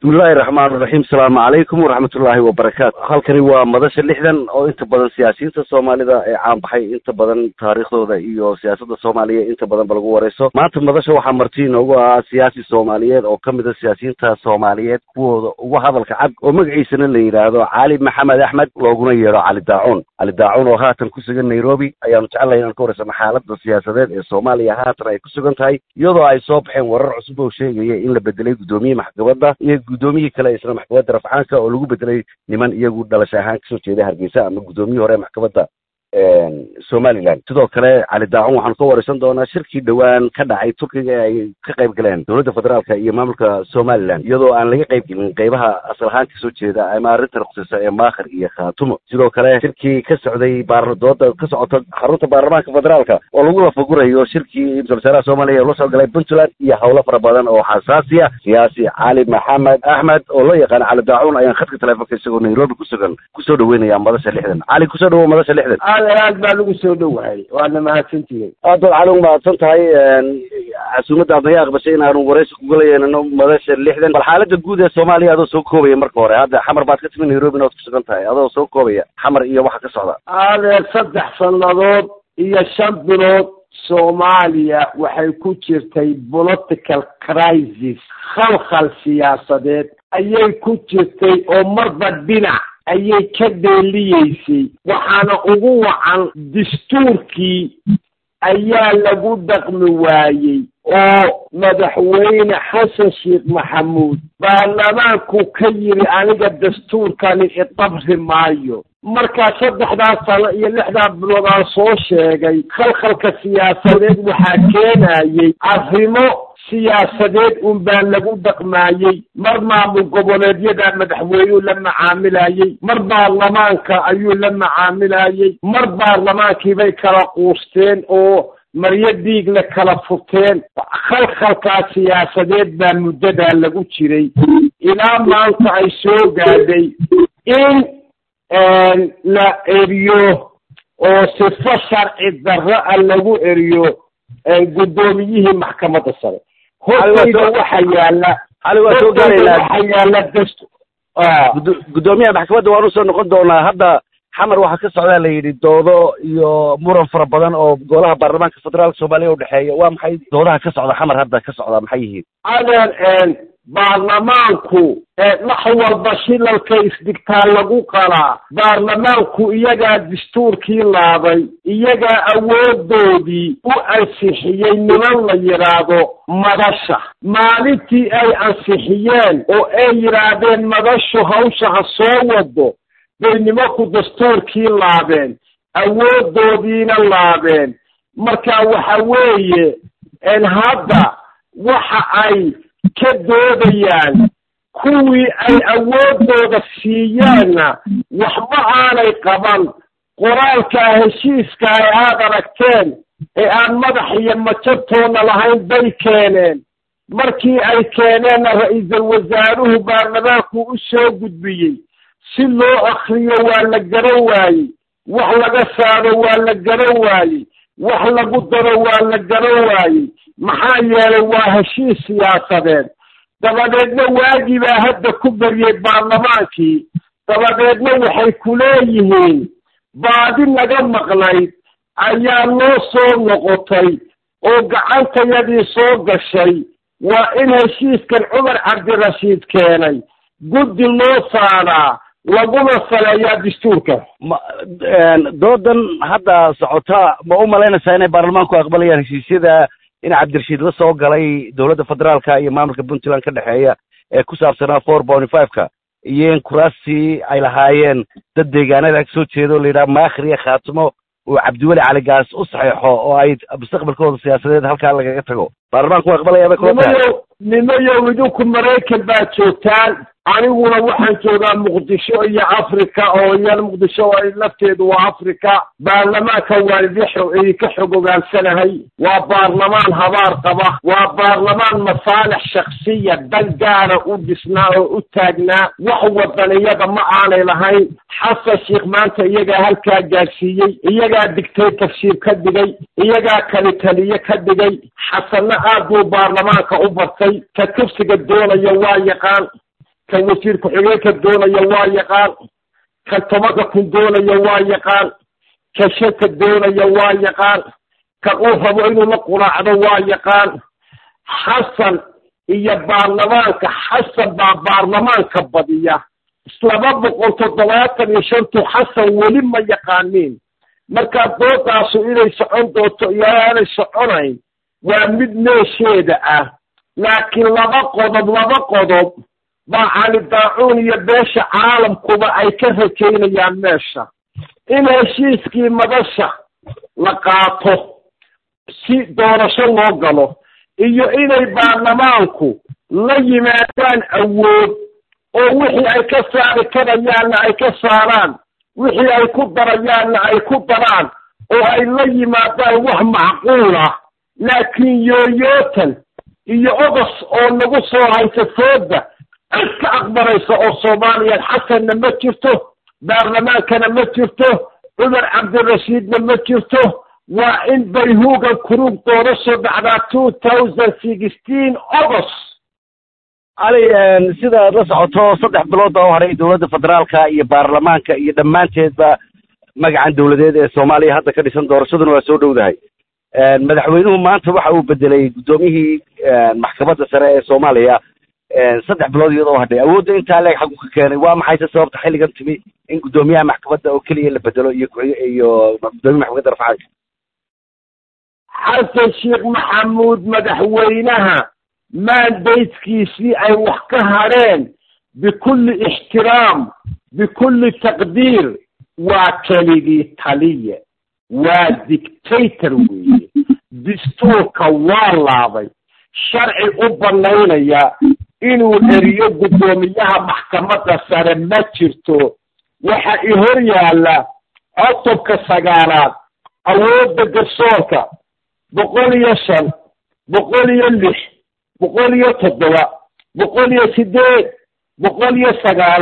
bismillahi raxmaan raxiim asalaamu calaykum waraxmatullaahi wabarakaatu halkani waa madasha lixdan oo inta badan siyaasiyiinta soomaalida ee caan baxay inta badan taariikhdooda iyo siyaasadda soomaaliya inta badan ba lagu wareyso maanta madasha waxaa marti inoogu ahaa siyaasi soomaaliyeed oo ka mid a siyaasiyiinta soomaaliyeed kuwooda ugu hadalka cad oo magaciisana la yidhaahdo cali maxamed axmed looguna yeedho cali daacuun cali daacuun oo haatan ku sugan nairobi ayaanu jeclahay inaan ka wareysano xaaladda siyaasadeed ee soomaaliya haatan ay ku sugan tahay iyadoo ay soo baxeen warar cusub oo sheegaya in la bedelay guddoomiye maxkamadda iyo guddoomiyihii kale isla maxkamadda rafcaanka oo lagu bedelay niman iyagu dhalasho ahaan kasoo jeeda hargeysa ama guddoomiyihii hore maxkamadda somaliland sidoo kale cali daacun waxaanu ka wareysan doonaa shirkii dhowaan ka dhacay turkiga ee ay ka qayb galeen dowladda federaalka iyo maamulka somaliland iyadoo aan laga qayb gelin qeybaha asal ahaan kasoo jeeda ama arrinta ruqsisa ee maakhir iyo khaatumo sidoo kale shirkii ka socday baardooda ka socota xarunta baarlamaanka federaalka oo lagu lafagurayo shirkii ra-isul wasaaraha soomaaliya loo soo galay puntland iyo howlo fara badan oo xasaasi ah siyaasi cali maxamed axmed oo loo yaqaano cali daacuun ayaan khadka teleefonka isagoo nairobi ku sugan kusoo dhaweynaya madasha lixdan cali kusoo dhawow madasha lixdan aad aad baa lagu soo dhowahay waadna mahadsantihiin aad baad cali u mahadsan tahay casuumadda aad naga aqbashay inaanu waraysi kugala yeelano madasha lixdan bal xaaladda guud ee soomaaliya adoo soo koobaya marka hore hadda xamar baad ka timi nairobi inaad ku sugan tahay adoo soo koobaya xamar iyo waxa ka socda adeer saddex sannadood iyo shan bilood soomaaliya waxay ku jirtay political crisis khalkhal siyaasadeed ayay ku jirtay oo marba dhinac ayay ka dheeliyeysay waxaana ugu wacan dastuurkii ayaa lagu dhaqmi waayey oo madaxweyne xasan sheekh maxamuud baarlamaanku ka yidhi aniga dastuurkani idabri maayo markaa saddexdaas sano iyo lixdaa bilood aan soo sheegay khalkhalka siyaasadeed waxaa keenayey arrimo siyaasadeed un baa lagu dhaqmaayey mar maamul goboleedyada madaxweynuu la macaamilayey mar baarlamaanka ayuu la macaamilayey mar baarlamaankiibay kala quusteen oo maryo dhiigla kala furteen khalkhalkaa siyaasadeed baa muddadaa lagu jiray ilaa maanta ay soo gaadhay in la eriyo oo sifo sharci darro a lagu eriyo guddoomiyihii maxkamadda sare hortayda waxa yaala waxa yaala dast guddoomiyaha maxkamadda waanu soo noqon doonaa hadda xamar waxaa ka socdaa la yidhi doodo iyo muran fara badan oo golaha baarlamaanka federaalka soomaaliya udhexeeya waa maxay doodaha ka socda xamar hadda ka socda maxay yihiin adeer baarlamaanku wax walba shilalka isdhigtaa lagu qalaa baarlamaanku iyagaa dastuurkii laabay iyagaa awoodoodii u ansixiyey niman la yidhaahdo madasha maalintii ay ansixiyeen oo ay yidhaahdeen madashu hawsha ha soo wado bay nimanku dastuurkii laabeen awoodoodiina laabeen marka waxa weeye hadda waxa ay ka doodayaan kuwii ay awoodooda siiyeenna waxba aanay qaban qoraalkaa heshiiska ay aad aragteen ee aan madax iyo majabtoona lahayn bay keeneen markii ay keeneenna ra-iisul wasaaruhu baarlamaanku u soo gudbiyey si loo akriyo waa la garan waayey wax laga saaro waa la garan waayey wax lagu daro waa la garan waayey maxaa yeelay waa heshiis siyaasadeed dabadeedna waagii baa hadda ku baryey baarlamaankii dabadeedna waxay ku leeyihiin baadi naga maqnayd ayaa noo soo noqotay oo gacantayadii soo gashay waa in heshiiskan cumar cabdirashiid keenay guddi loo saaraa laguna saleeyaa dastuurka ma doodan hadda socota ma u malaynaysaa inay baarlamaanku aqbalayaan heshiisyada in cabdirashiid la soo galay dowladda federaalka iyo maamulka puntland ka dhexeeya ee ku saabsanaa four bony five-ka iyo in kuraastii ay lahaayeen dad deegaanada kasoo jeeda o la yidhaha maakhir iyo khaatimo uu cabdiweli caligaas u saxeexo oo ay mustaqbalkooda siyaasadeed halkaa lagaga tago baarlamaanku waa aqbalaya bay kula tahay nimayow nimayow idinku maraykan baa joogtaan aniguna waxaan joogaa muqdisho iyo africa oo iyana muqdisho ay lafteedu waa africa baarlamaanka waan idinka xog ogaansanahay waa baarlamaan habaar qaba waa baarlamaan masaalix shaksiya dan gaara u dhisnaa oo u taagnaa wax wadaniyada ma aanay lahayn xasan sheikh maanta iyagaa halkaa gaadhsiiyey iyagaa dictatorship ka dhigay iyagaa kali taliye ka dhigay xasanna aad buu baarlamaanka u bartay ka kursiga doonaya waa yaqaan kan wasiir ku-xigeenka doonaya waa yaqaan kan tobanka kun doonaya waa yaqaan kan shanta doonaya waa yaqaan kan uu rabo inuu la quraacdo waa yaqaan xasan iyo baarlamaanka xasan baa baarlamaanka badiya laba boqol toddobaatan iyo shantu xasan weli ma yaqaaniin markaa doodaasu inay socon doonto iyo aanay soconayn waa mid meesheeda ah laakiin laba qodob laba qodob baa cali daacuun iyo beesha caalamkuba ay ka rajaynayaan meesha in heshiiskii madasha la qaato si doorasho loo galo iyo inay baarlamaanku la yimaadaan awood oo wixii ay ka saari karayaanna ay ka saaraan wixii ay ku darayaanna ay ku daraan oo ay la yimaadaan wax macquul ah laakiin yooyootan iyo ogos oo nagu soo haysa fooda cid ka aqbalaysa oo soomaaliya xasanna ma jirto baarlamaankana ma jirto cumar cabdirashiidna ma jirto waa in bayhuugan kurug doorasho dhacdaa two thousand sixteen august cali sidaad la socoto saddex bilood oo horay dowladda federaalka iyo baarlamaanka iyo dhammaanteedba magacan dowladeed ee soomaaliya hadda ka dhisan doorashaduna waa soo dhowdahay madaxweynuhu maanta waxa uu bedelay guddoomiyihii maxkamadda sare ee soomaaliya saddex bilood iyadoo hadhay awoodda intaa leeg xagu ka keenay waa maxayse sababta xilligan timi in guddoomiyaha maxkamadda oo keliya la bedelo iyo iyo guddoomiya maxkamadda rafcaanka xasan sheekh maxamuud madaxweynaha maandayskiisii ay wax ka hadheen bikulli ixtiraam bikulli taqdiir waa keligii taliye waa dictator weeye dastuurka waa laabay sharci u banaynaya inuu eriyo guddoomiyaha maxkamadda sare ma jirto waxa i hor yaalla codobka sagaalaad awoodda garsoorka boqol iyo shan boqol iyo lix boqol iyo toddoba boqol iyo sideed boqol iyo sagaal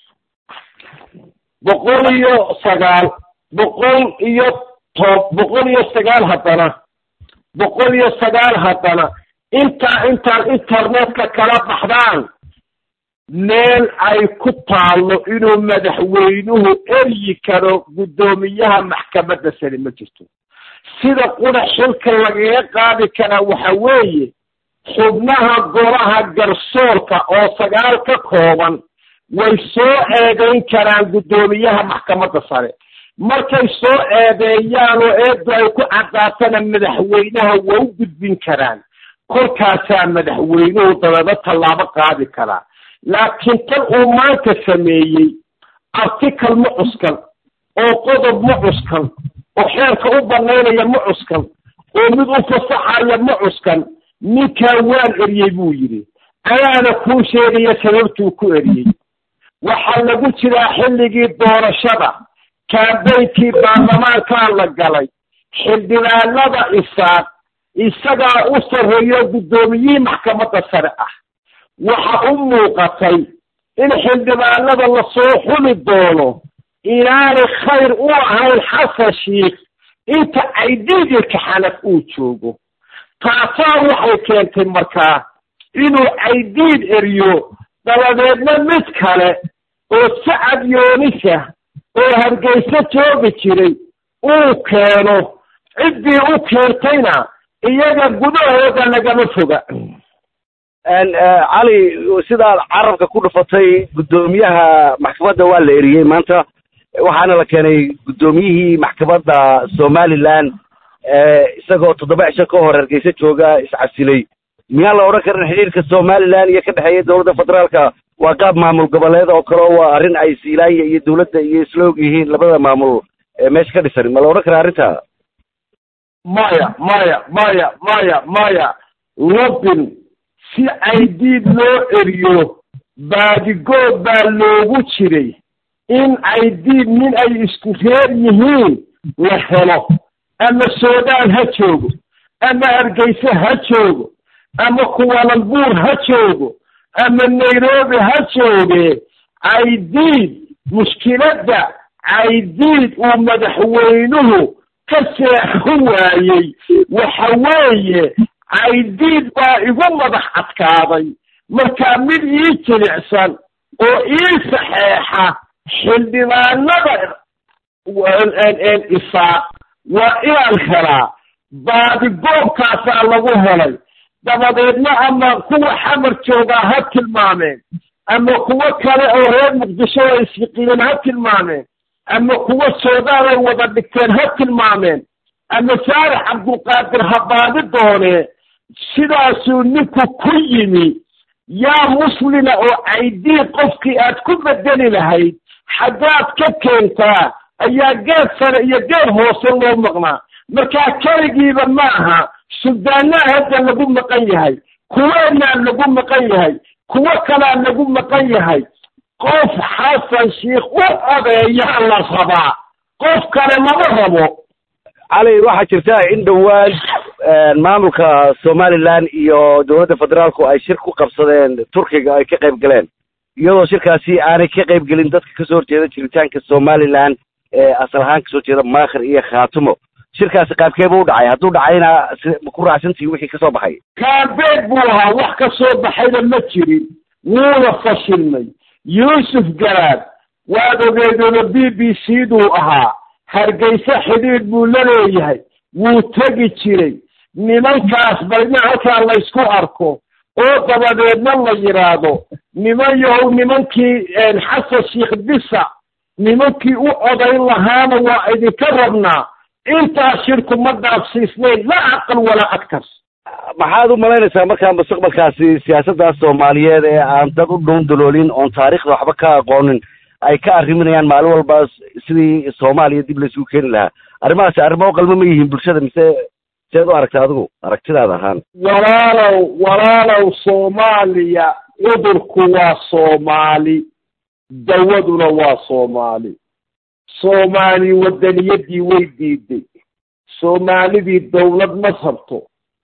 boqol iyo sagaal boqol iyo tob boqol iyo sagaal haddana boqol iyo sagaal haddana intaa intaan internetka kala baxdaan meel ay ku taallo inuu madaxweynuhu eryi karo guddoomiyaha maxkamadda sare ma jirto sida qura xilka lagaga qaadi karaa waxa weeye xubnaha golaha garsoorka oo sagaal ka kooban way soo eedayn karaan guddoomiyaha maxkamadda sare markay soo eedeeyaan oo eeddu ay ku caddaatana madaxweynaha waa u gudbin karaan kolkaasaa madaxweynuhu dabeedna tallaabo qaadi karaa laakiin tan uu maanta sameeyey article ma cuskan oo qodob ma cuskan oo xeerka u banaynaya ma cuskan oo mid u fasaxaya ma cuskan ninkaa waan eriyey buu yidhi ayaana kuu sheegaya sababtuu ku eriyey waxaa lagu jiraa xilligii doorashada kaambeynkii baarlamaankaa la galay xildhibaanada isaaq isagaa u sarreeyo guddoomiyihii maxkamadda sare ah waxa u muuqatay in xildhibaanada lasoo xuli doono inaanay khayr u ahayn xasan shiikh inta caydiidilka xanaf uu joogo taasaa waxay keentay markaa inuu caydiid eriyo dabadeedna mid kale oo sacad yoonisa oo hargeyso joogi jiray uu keeno ciddii u keentayna iyaga gudahooda lagama foga cali sidaad carabka ku dhufatay guddoomiyaha maxkamadda waa la eriyey maanta waxaana la keenay guddoomiyihii maxkamadda somaliland isagoo toddoba cisho ka hor hargeysa jooga iscasilay miyaan la odhan karin xidhiirka somaliland iyo ka dhexeeya dowladda federaalka waa qaab maamul goboleed oo kale waa arrin ay siilaanya iyo dowladda iyo isla og yihiin labada maamul meesha ka dhisan ma la odhan karaa arrinta maya maya maya maya maya lobin si caydiid loo eriyo baadigood baa loogu jiray in caydiid nin ay isku reer yihiin la helo ama suudaan ha joogo ama hargeyse ha joogo ama kuwalanbuur ha joogo ama nairobi ha jooge caydiid mushkiladda caydiid uu madaxweynuhu ka seexo waayey waxa weeye caydiid baa igu madax adkaaday markaa mid ii jilicsan oo ii saxeexa xildhibaanada isaaq waa inaan helaa baadigoobkaasaa lagu helay dabadeedna ama kuwa xamar joogaa ha tilmaameen ama kuwo kale oo reer muqdisho oo isfiqileen ha tilmaameen ama kuwo suudaan ay wada dhigteen ha tilmaameen ama saarax cabdulqaadir ha baadi doonee sidaasuu ninku ku yimi yaa muslima oo caydii qofkii aad ku bedeli lahayd xaggaad ka keentaa ayaa geed sare iyo geed hoose loo maqnaa markaa keligiiba maaha suldaanaa hadda lagu maqan yahay kuweenaa lagu maqan yahay kuwo kalaa lagu maqan yahay qof xasan sheikh u odeeyaa la rabaa qof kale lama rabo cali waxaa jirta in dhowaan maamulka somaliland iyo dowladda federaalku ay shir ku qabsadeen turkiga ay ka qayb galeen iyadoo shirkaasi aanay ka qayb gelin dadka kasoo horjeeda jiritaanka somaliland ee asal ahaan kasoo jeeda maakhir iyo khaatumo shirkaasi qaabkeeba u dhacay hadduu dhacayna ma ku raacsantihi wixii kasoo baxay kaabeed buu ahaa wax ka soo baxayna ma jirin wuuna fashilmay yuusuf garaad waad ogeedooda b b c duu ahaa hargeysa xidhiidh buu la leeyahay wuu tegi jiray nimankaas balina halkaa laysku arko oo dabadeedna la yidhaahdo niman yahow nimankii xasan sheikh bisa nimankii u odayn lahaana waa idinka rabnaa intaas shirku ma dhaafsiisnayn la aqal walaa agtas maxaad u malaynaysaa markaa mustaqbalkaasi siyaasaddaas soomaaliyeed ee aan dad u dhuun daloolin oon taariikhda waxba ka aqoonin ay ka arriminayaan maalin walba sidii soomaaliya dib laysugu keeni lahaa arrimahaasi arrimo u qalmo ma yihiin bulshada mise seed u aragta adigu aragtidaada ahaan walaalow walaalow soomaaliya cudurku waa soomaali dawaduna waa soomaali soomaali waddaniyadii way diiday soomaalidii dawlad ma rabto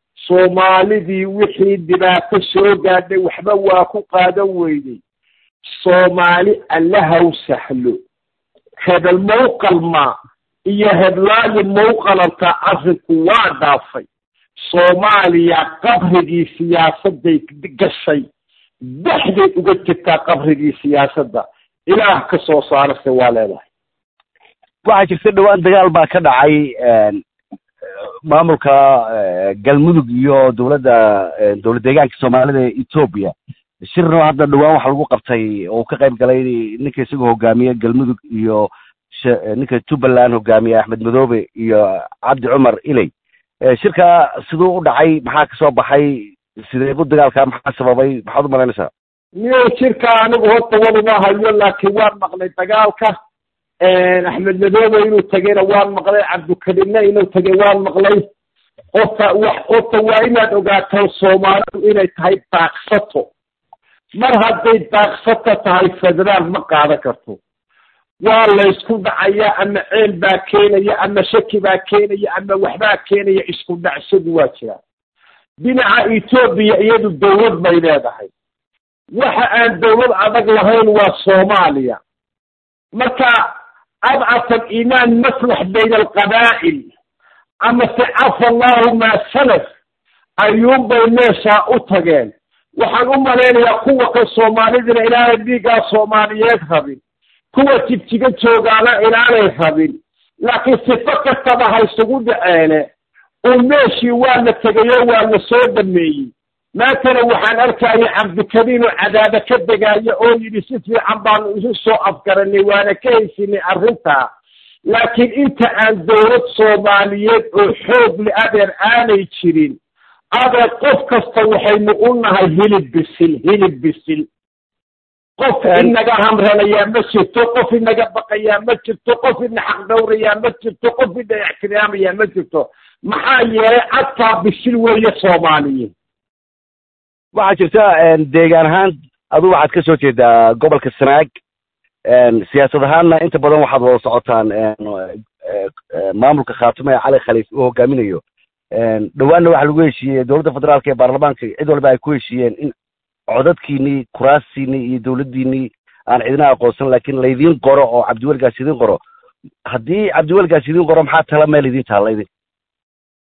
soomaalidii wixii dhibaato soo gaadhay waxba waa ku qaadan weyday soomaali allahaw sahlo hebel mawqalmaa iyo heblaayi mawqalantaa arrinku waa dhaafay soomaaliya qabrigii siyaasadday gashay dhexday uga jirtaa qabrigii siyaasadda ilaah ka soo saarase waa leedahay waxaa jirta dhowaan dagaal baa ka dhacay maamulka galmudug iyo dowladda dowlad deegaanka soomaalida ee etoobiya shirno hadda dhowaan waxa lagu qabtay oo ka qayb galay ninka isagoo hogaamiye galmudug iyo ninka jubbaland hogaamiye axmed madoobe iyo cabdi cumar iley shirka siduu u dhacay maxaa kasoo baxay sideebu dagaalka maxaa sababay maxaad u malaynaysaa niyo shirka anigu horta waduma hayo laakiin waan maqlay dagaalka axmed madoobe inuu tegayna waan maqlay cabdikarimna inuu tegay waan maqlay horta wax horta waa inaad ogaataan soomaalidu inay tahay daaqsato mar hadday daaqsato tahay federaal ma qaadan karto waa laysku dhacaya ama ceel baa keenaya ama shaki baa keenaya ama waxbaa keenaya isku dhacsadu waa jiraan dhinaca etoobiya iyadu dawlad bay leedahay waxa aan dawlad adag lahayn waa soomaaliya marka adcaf aliimaan maslax bayna alqabaa'il ama se cafa allahu maa salaf ayuunbay meeshaa u tageen waxaan u malaynayaa kuwa ka soomaalidina inaanay dhiiggaa soomaaliyeed rabin kuwa jigjiga joogaana inaanay rabin laakiin sifo kastaba ha isugu dhaceene oo meeshii waa la tegayo waa la soo dhameeyey maantana waxaan arkaya cabdikariim oo cadaaba ka degaayo oo yidhi si fiican baanu isu soo afgaranay waana ka haysinay arrintaa laakiin inta aan dowlad soomaaliyeed oo xoog le adeer aanay jirin adeer qof kasta waxaynu u nahay hilib bisil hilib bisil qof inaga hamranayaa ma jirto qof inaga baqayaa ma jirto qof ina xaq dhowrayaa ma jirto qof ina ixtiraamayaa ma jirto maxaa yeelay cadkaa bisil weeye soomaaliyeed waxaa jirta deegaan ahaan adu waxaad ka soo jeedaa gobolka sanaag siyaasad ahaanna inta badan waxaad wada socotaan maamulka khaatume ee cali khaliif uu hogaaminayo dhowaanna waxaa lagu heshiiyey dowladda federaalka ee baarlamaanka cid walba ay ku heshiiyeen in codadkiinii kuraastiinii iyo dowladdiinii aan cidina aqoonsan laakiin laydiin qoro oo cabdiwelgaas idiin qoro haddii cabdiwelgaas idiin qoro maxaa tala meel idiin taalla idin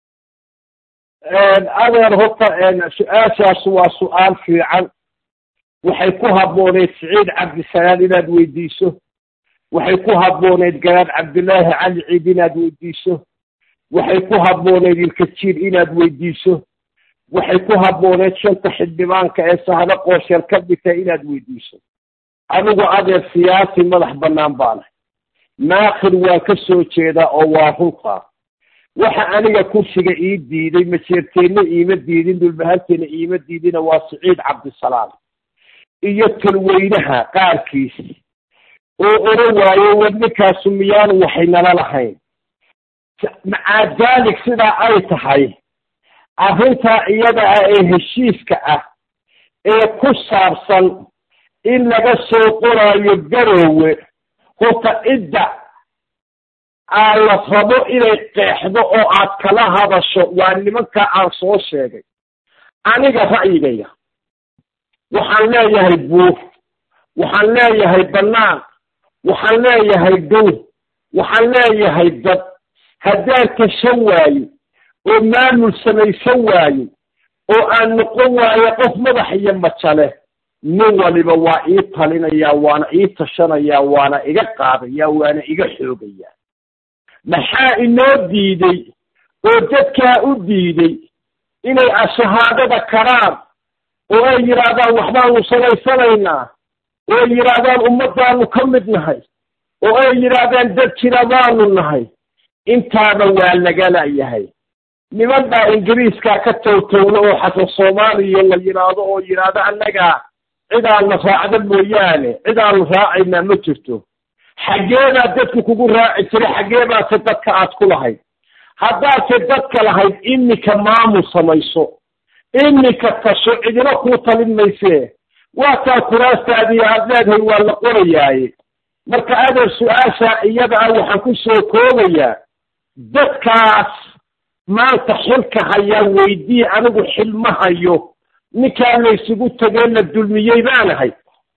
adeer horta su-aashaas waa su-aal fiican waxay ku habbooneyd siciid cabdisalaan inaad weydiiso waxay ku habbooneyd garaad cabdilaahi cali ciid inaad weydiiso waxay ku habbooneyd ilkajiir inaad weydiiso waxay ku habbooneyd shanta xildhibaanka ee sahlo qoosheel ka dhigta inaad weydiiso anigu adeer siyaasi madax bannaan baanahay maakhir waan ka soo jeedaa oo waa runtaa waxa aniga kursiga ii diiday majeerteenna iima diidin dhulbahanteena iima diidina waa siciid cabdisalaam iyo talweynaha qaarkiis oo oran waayo war ninkaasu miyaanu waxay nala lahayn macaa daalik sidaa ay tahay arrintaa iyada ah ee heshiiska ah ee ku saabsan in laga soo qoraayo garoowe horta cidda aa la rabo inay qeexdo oo aad kala hadasho waa nimanka aan soo sheegay aniga ra'yigaya waxaan leeyahay buur waxaan leeyahay bannaan waxaan leeyahay dhow waxaan leeyahay dad haddaan tashan waayo oo maamul samaysan waayo oo aan noqon waayo qof madax iyo majale nin waliba waa ii talinayaa waana ii tashanayaa waana iga qaadayaa waana iga xoogayaa maxaa inoo diiday oo dadkaa u diiday inay ashahaadada karaan oo ay yidhaahdaan waxbaanu samaysanaynaa oo ay yidhaahdaan ummaddaanu ka mid nahay oo ay yidhaahdaan dad jira baanu nahay intaaba waa lagalayahay niman baa ingiriiskaa ka towtowla oo xasan soomaaliya la yidhaahdo oo yidhaahdo annagaa cidaanna raacda mooyaane cidaanu raacaynaa ma jirto xaggeedaa dadku kugu raaci jiray xaggeebaase dadka aad ku lahayd haddaadse dadka lahayd iminka maamul samayso iminka tasho cidina kuu talin maysee waataa kuraastaadii aad leedahay waa la qorayaaye marka adeer su-aasha iyada ah waxaan ku soo koobayaa dadkaas maanta xilka hayaa weydii anigu xil ma hayo ninkaa laysugu tegee la dulmiyey baanahay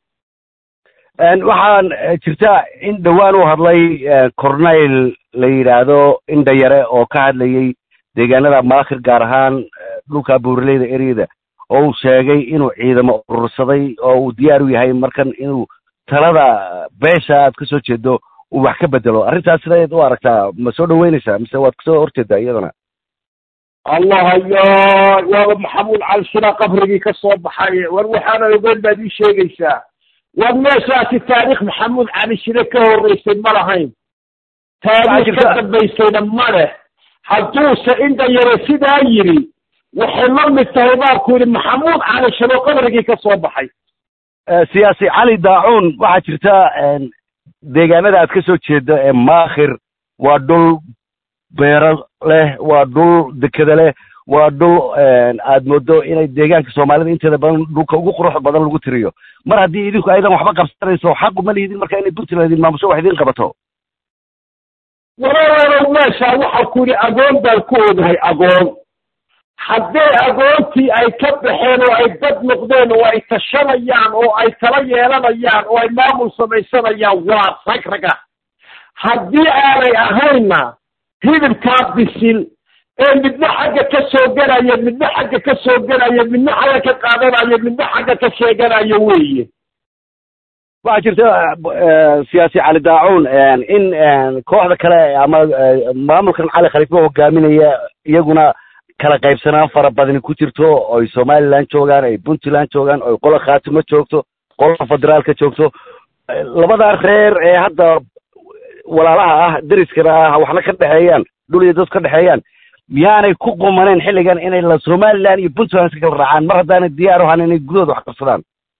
waxaan jirta in dhowaan u hadlay corneyl la yidhaahdo indhayare oo ka hadlayey deegaanada maakhir gaar ahaan dhulka buuraleyda eryada oo uu sheegay inuu ciidamo urursaday oo uu diyaar u yahay markan inuu talada beesha aad ka soo jeedo uu wax ka bedelo arrintaas sidayd u aragtaa ma soo dhaweynaysaa mise waad kasoo horjeedaa iyadana allah yo waaba maxamuud calshira qabrigii ka soo baxay war waxaana ogeyn baad ii sheegaysaa war meeshaasi taariikh maxamuud cali shire ka horreysay ma lahayn taariikh ka dambaysayna ma leh hadduuse inda yare sidaa yidhi waxay la mid tahay baarku yidhi maxamuud cali shiro qabrigii ka soo baxay siyaasi cali daacuun waxaa jirta deegaanada aad ka soo jeedo ee maakhir waa dhul beero leh waa dhul dekeda leh waa dhul aad moodo inay deegaanka soomaalida inteeda badan dhulka ugu qurux badan lagu tiriyo mar haddii idinku aydan waxba qabsanayso xaq uma lihidin marka inay puntland idin maamusho wax idin qabato walaalow meesha waxaa ku yidhi agoon baan ku ogahay agoon haddee agoontii ay ka baxeen oo ay dad noqdeen oo ay tashanayaan oo ay tala yeelanayaan oo ay maamul samaysanayaan waa rag raga haddii aanay ahaynna hidibkaa bisil ee midna xagga ka soo gelaya midna xagga ka soo gelaya midna xagga ka qaadanaya midna xagga ka sheeganaya weeye waxaa jirta siyaasi cali daacuun in kooxda kale ama maamulkan cali khaliifa hogaaminaya iyaguna kala qaybsanaan fara badani ku jirto oy somaliland joogaan ay puntland joogaan oy qola khaatimo joogto qola federaalka joogto labadaa reer ee hadda walaalaha ah deriskana ah waxna ka dhexeeyaan dhul iyo dad ka dhexeeyaan miyaanay ku qumaneen xilligan inay la somaliland iyo puntland iska kala raacaan mar haddaanay diyaar u ahan inay gudahooda wax qabsadaan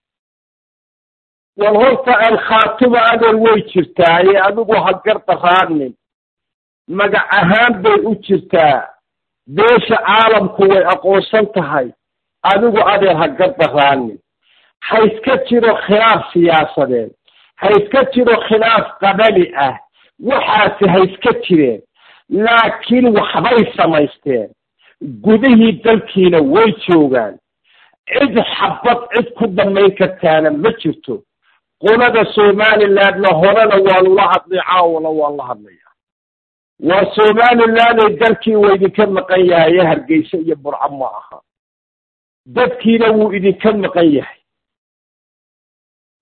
war horta aan khaatimo adeer way jirtaaye adigu ha gardaraanin magac ahaan bay u jirtaa beesha caalamku way aqoonsan tahay adigu adeer ha gardaraanin ha iska jiro khilaaf siyaasadeed ha iska jiro khilaaf qabali ah waxaasi ha iska jireen laakiin waxbay samaysteen gudihii dalkiina way joogaan cid xabad cid ku damayn kartaana ma jirto qolada somalilandna horena waanu la hadlay caawona waan la hadlaya waa somalilanday dalkii waa idinka maqan yahay ee hargeysa iyo burco ma aha dadkiina wuu idinka maqan yahay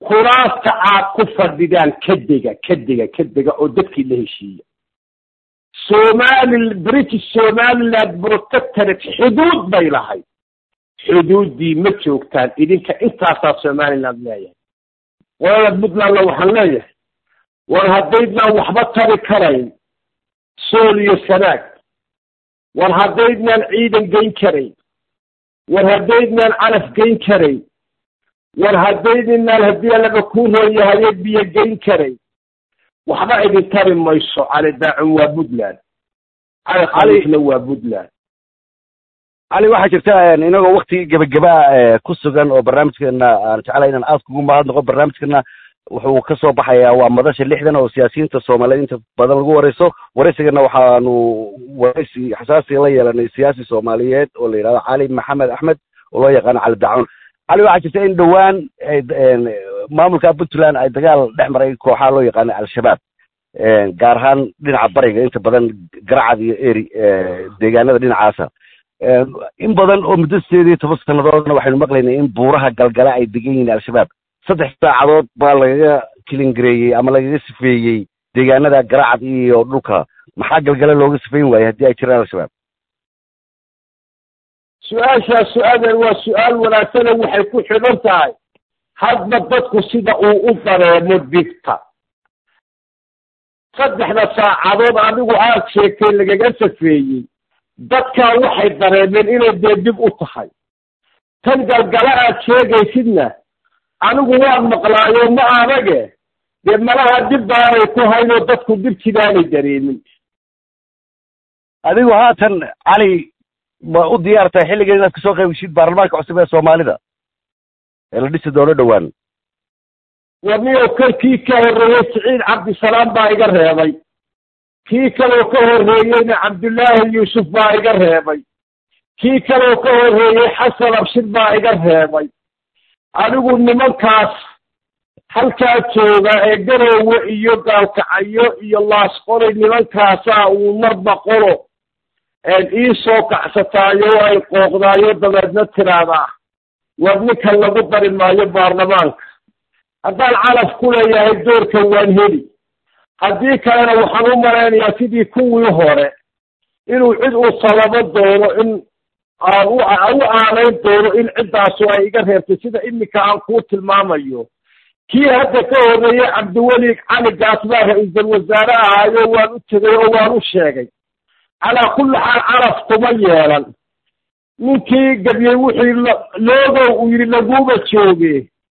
kuraasta aad ku fadhidaan ka dega ka dega ka dega oo dadkii la heshiiya somali british somaliland protectorate xuduud bay lahayd xuduuddii ma joogtaan idinka intaasaa somaliland leeyahay qolada puntlandna waxaan leeyahay war haddaydnaan waxba tari karayn sool iyo sanaag war haddaydnaan ciidan geyn karayn war haddaydnaan calaf geyn karayn war haddaydinaan haddii allaga kuu rooyahaye biyo geyn karayn waxba idin tari mayso cali daacun waa puntland cali khaliifna waa puntland cali waxaa jirta inagoo wakti gebagabaa ku sugan oo barnaamijkeena aan jeclay inaan aad kugu mahadnaqo barnaamijkeena wuxuu ka soo baxayaa waa madasha lixdan oo siyaasiyiinta soomaaliyeed inta badan lagu wareyso wareysigana waxaanu wareysi xasaasiga la yeelanay siyaasi soomaaliyeed oo la yidhahdo cali maxamed axmed oo loo yaqaano cali dacun cali waxaa jirta in dhowaan maamulka puntland ay dagaal dhex maray kooxaha loo yaqaano al-shabaab gaar ahaan dhinaca bariga inta badan garacad iyo eri deegaanada dhinacaasa in badan oo muddo sideed iyo toban sannadoodna waxaynu maqlaynay in buuraha galgala ay degan yihiin al-shabaab saddex saacadood baa lagaga kilingareeyey ama lagaga sifeeyey deegaanada garacad iyo dhulka maxaa galgala looga sifeyn waayey haddii ay jiraan al-shabaab su-aashaas su-aadan waa su-aal wanaagsane waxay ku xidhan tahay hadba dadku sida uu u dareemo dibta saddexda saacadood adigu aad sheegtay lagaga safeeyey dadkaa waxay dareemeen inay dee dib u tahay tan galgala aad sheegaysidna anigu waan maqlaayo ma adage dee malaha dib baanay ku haynoo dadku dibtidaanay dareemin adigu haatan cali ma u diyaartahay xilligan inaad kasoo qayb geshid baarlamaanka cusub ee soomaalida ee la dhisi doono dhowaan warniyo kan kii ka horreeyey siciid cabdisalaam baa iga reebay kii kaloo ka horreeyeyna cabdullaahi yuusuf baa iga reebay kii kaloo ka horreeyey xasan abshir baa iga reebay anigu nimankaas halkaa jooga ee garoowe iyo gaalkacayo iyo laasqolay nimankaasaa uu marba qolo ii soo kacsataayo oo ay qooqdaayo dabeedna tiraahdaa war ninkan lagu dari maayo baarlamaanka haddaan calaf ku leeyahay doorkan waan heli haddii kalena waxaan u malaynayaa sidii kuwii hore inuu cid uu sababo doono in aan u u aanayn doono in ciddaasu ay iga reebtay sida iminka aan kuu tilmaamayo kii hadda ka horreeyey cabdiweli cali gaas baa ra-iisul wasaare ahaayo waan u tegay oo waan u sheegay calaa kulli xaal calaf kuma yeelan ninkii gabyey wixii loogow uu yidhi laguuma jooge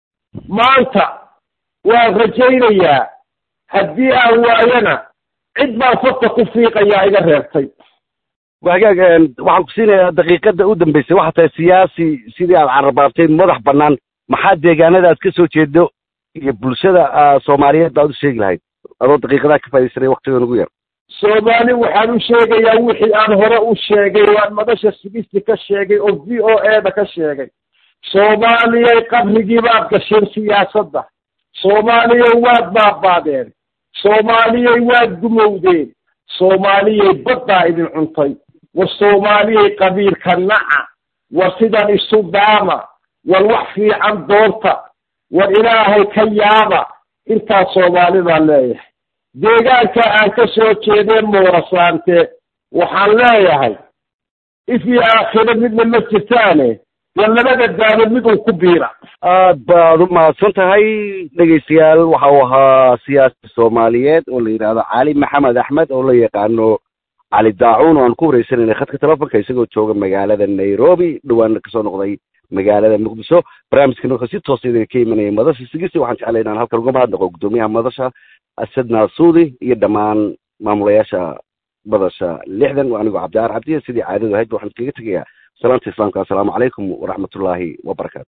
maanta waan rajaynayaa haddii aan waayana cid baan fadka ku fiiqayaa iga reebtay wagaag waxaan ku siinayaa daqiiqada u dambeysay waxaa tahay siyaasi sidii aad carabaabtay madax bannaan maxaa deegaanada aad ka soo jeedo iyo bulshada soomaaliyeed baad u sheegi lahayd adoo daqiiqadaa ka faa'idaysanay waktigan ugu yar soomaali waxaan u sheegayaa wixii aan hore u sheegay waan madasha sigisti ka sheegay oo v o e da ka sheegay soomaaliyay qabrigii baad gasheen siyaasadda soomaaliyay waad baabaadeen soomaaliyay waad gumowdeen soomaaliyay baddaa idin cuntay war soomaaliyay qabiilka naca war sidan isu daama war wax fiican doorta war ilaahay ka yaaba intaas soomaali baan leeyahay deegaanka aan ka soo jeedee moorasaante waxaan leeyahay ifii aakhiro midna ma jirtaane war labada daamo mid uu ku biira aad baad u mahadsan tahay dhegaystayaal waxa uu ahaa siyaasi soomaaliyeed oo la yidhaahdo cali maxamed axmed oo la yaqaano cali daacuun oo aan ku wareysanayna khadka telefonka isagoo jooga magaalada nairobi dhawaana kasoo noqday magaalada muqdisho barnaamijkan wuxuu si toosa idinka ka imanayay madasha sigisi waxaan jeclay inaan halkan uga mahadnaqo guddoomiyaha madasha asad naasuudi iyo dhammaan maamulayaasha madasha lixdan waa anigoo cabdiaar cabdiya sidii caadadu ahayd waxaan iskaga tegayaa salaanta islaamka assalaamu calaykum waraxmatullaahi wabarakaatu